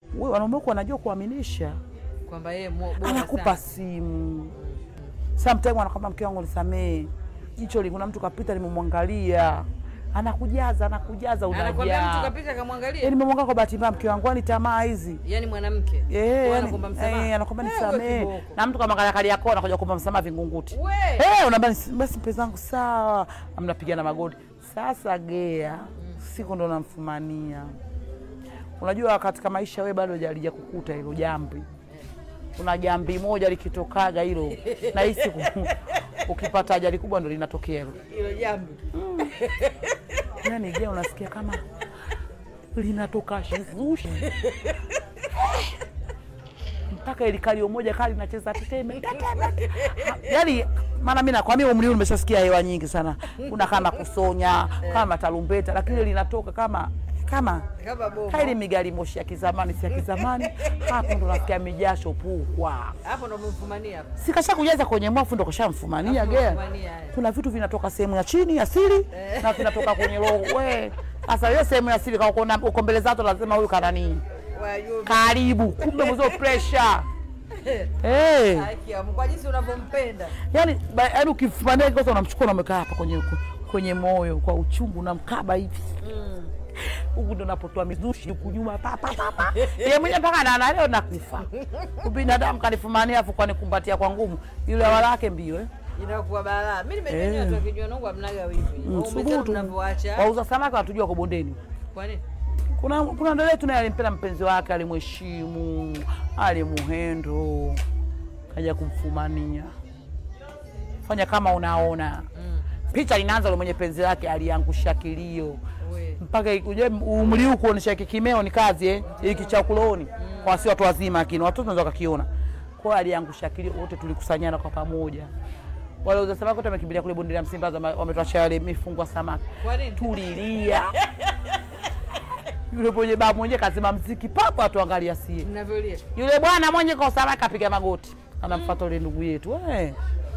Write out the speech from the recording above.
wewe wanaume wako wanajua kuaminisha, kwamba yeye mo- bora anakupa sana. simu sometime, anakwambia mke wangu nisamee, jicho li kuna mtu kapita, nimemwangalia, anakujaza anakujaza, anakwambia mtu unajaa kapita kamwangalia yani nimemwangalia kwa bahati mbaya, mke wangu, kwani tamaa hizi yani mwanamke Eh, Kwa yani, anakuomba msamaha. eh, anakwambia Eh, nisamee, we kiboko. na mtu kama kali yako anakuja kuomba msamaha Vingunguti. We. Eh, unaambia "Nisi- basi mpenzi wangu sawa, mnapigana magoti. Sasa gea siku ndo namfumania. Unajua katika maisha we bado jalija kukuta hilo jambi, kuna jambi moja likitokaga hilo nahisi ku- ukipata ajali kubwa ndo linatokea hilo. hilo jambo Yani gea unasikia kama linatoka shizushi mpaka ili kalio moja kali nacheza teteme teteme. Yani maana mimi nakwambia umri huu nimeshasikia hewa nyingi sana, kuna kama kusonya kama tarumbeta, lakini ile linatoka kama kama kama bomu kaili migari moshi ya kizamani, si ya kizamani. Hapo ndo nasikia mijasho pukwa, hapo ndo umemfumania hapo sikasha kujaza kwenye mwafu ndo kashamfumania Hapo gea. umemfumania, eh. Kuna vitu vinatoka sehemu ya chini ya siri na vinatoka kwenye roho. We sasa hiyo sehemu ya siri kama uko na- uko mbele zato, lazima huyu kananii Wajua, karibu, kumbe mzo pressure hey. haki ya Mungu, kwa jinsi unavyompenda Yani, ba- yani ukifumania kikosa unamchukua unamweka hapa kwenye kwenye moyo kwa uchungu, unamkaba hivi huku ndo napotoa mizushi huku nyuma pa pa pa pa. Yeye mwenyewe mpaka na leo nakufa. Ubinadamu kanifumania afu kwanikumbatia kwa ngumu. Yule walake mbio eh. inakuwa balaa. Mimi nimejua Eh. watu wakijua nangu amnaga wivi. Umesema Subutu. mnavyoacha. Wauza samaki watujua kwa bondeni. Kwa nini? Kuna kuna ndio letu naye alimpenda mpenzi wake, alimheshimu, alimuhendo, kaja kumfumania. Fanya kama unaona. Picha linaanza yule mwenye penzi lake aliangusha kilio. We. mpaka uje umri huu kuonesha kikimeo ni kazi eh, hiki cha kuloni kwa si watu wazima, lakini watoto wanaweza wakakiona. Kwa hiyo aliangusha kilio, wote tulikusanyana kwa pamoja. Wale uza samaki wote wamekimbilia kule bonde la Msimbazi, wame- wametuachia wale mifungwa samaki, Kwa nini? tulilia. Yule mwenye baba mwenye kazima mziki papo, atuangalia sie. Mnavyolia. Yule bwana mwenye kwa samaki apiga magoti, anamfuata yule ndugu yetu eh,